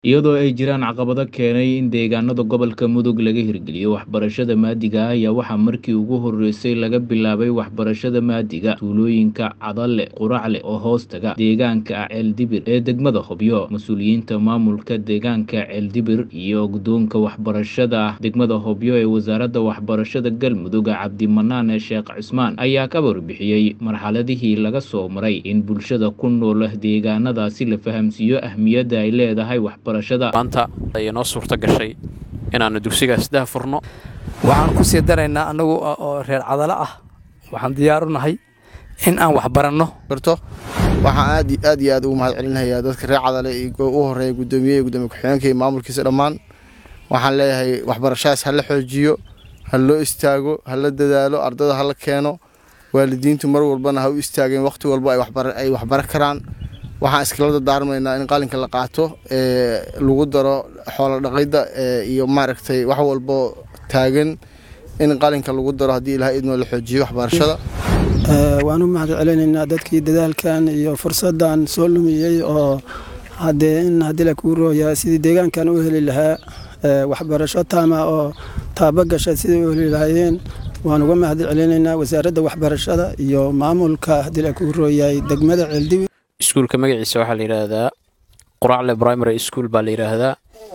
iyadoo ay jiraan caqabado keenay in deegaanada gobolka mudug laga hirgeliyo waxbarashada maadiga ah ayaa waxaa markii ugu horeysay laga bilaabay waxbarashada maadiga tuulooyinka cadale quracle oo hoostaga deegaanka ceeldibir ee degmada hobyo mas-uuliyiinta maamulka deegaanka ceeldibir iyo guddoonka waxbarashada degmada hobyo ee wasaaradda waxbarashada galmudug cabdimanaan sheekh cismaan ayaa ka warbixiyey marxaladihii laga soo maray in bulshada ku nool deegaanadaasi la fahamsiiyo ahmiyadda ay leedahay waxbarashada maanta ayay noo suurta gashay inaannu dugsigaas dah furno waxaan ku sii daraynaa annagu oo reer cadalo ah waxaan diyaar u nahay in aan wax baranno barto waxaan aad aad iyo aad ugu mahad celinayaa dadka reer cadale u horeeya guddoomiye iyo gudoomiye ku-xigeenka iyo maamulkiisa dhammaan waxaan leeyahay waxbarashadaas ha la xoojiyo ha loo istaago ha la dadaalo ardada ha la keeno waalidiintu mar walbana ha u istaageen wakhti walba ay waxbaro karaan waxaan iskala dardaarmaynaa in qalinka la qaato ee lagu daro xoolo dhaqidda iyo maaragtay wax walbo taagan in qalinka lagu daro haddii ilahay idnoo la xoojiyo waxbarashada waan u mahad celinaynaa dadkii dadaalkan iyo fursaddan soo lumiyey oo haddee in haddii la kuu rooyaa sidii deegaankan u heli lahaa waxbarasho taama oo taaba gasha sidai u heli lahaayeen waan uga mahad celinaynaa wasaaradda waxbarashada iyo maamulka haddii la kuu rooyahay degmada ceeldibi iskuulka magaciisa waxaa la yidhaahdaa quracle primary school baa la yidhaahdaa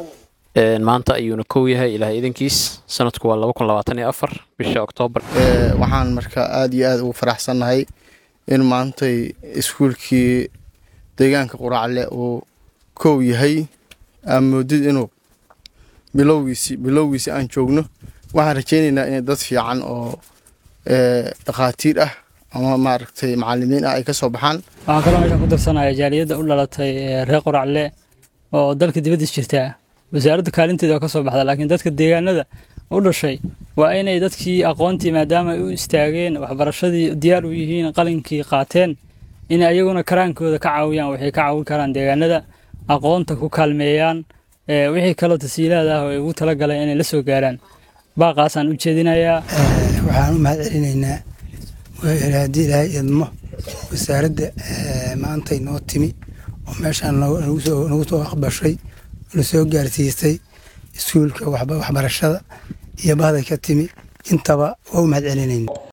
maanta ayuuna kow yahay ilaah idankiis sanadku waa laba kun labaatan iyo afar bisha oktoobar waxaan marka aad iyo aad ugu faraxsannahay in maantay iskuulkii deegaanka quracle uu kow yahay aa moodid inuu bilowgiisi bilowgiisi aan joogno waxaan rajaynaynaa inay dad fiican oo dhakhaatiir ah ama maaragtay macalimiin ah ay ka soo baxaan waxaan kaloo meeshaan ku darsanaya jaaliyadda u dhalatay reer qoracle oo dalka dibaddiis jirtaa wasaaradda kaalinteeda waa ka soo baxda laakiin dadka deegaanada u dhashay waa inay dadkii aqoontii maadaama ay u istaageen waxbarashadii diyaar u yihiin qalinkii qaateen inay ayaguna karaankooda ka caawiyaan waxay ka caawin karaan deegaanada aqoonta ku kaalmeeyaan wixii kaloo tasiilaad ah oo ay ugu talagaleen inay la soo gaaraan baaqaasaan u jeedinayaa waxaan u mahad celinaynaa haddii ilaahay idmo wasaaradda maantay noo timi oo meeshaan nagu soo aqbashay na soo gaarsiisay iskuulka waxbarashada iyo bahday ka timi intaba waa u mahad celinayna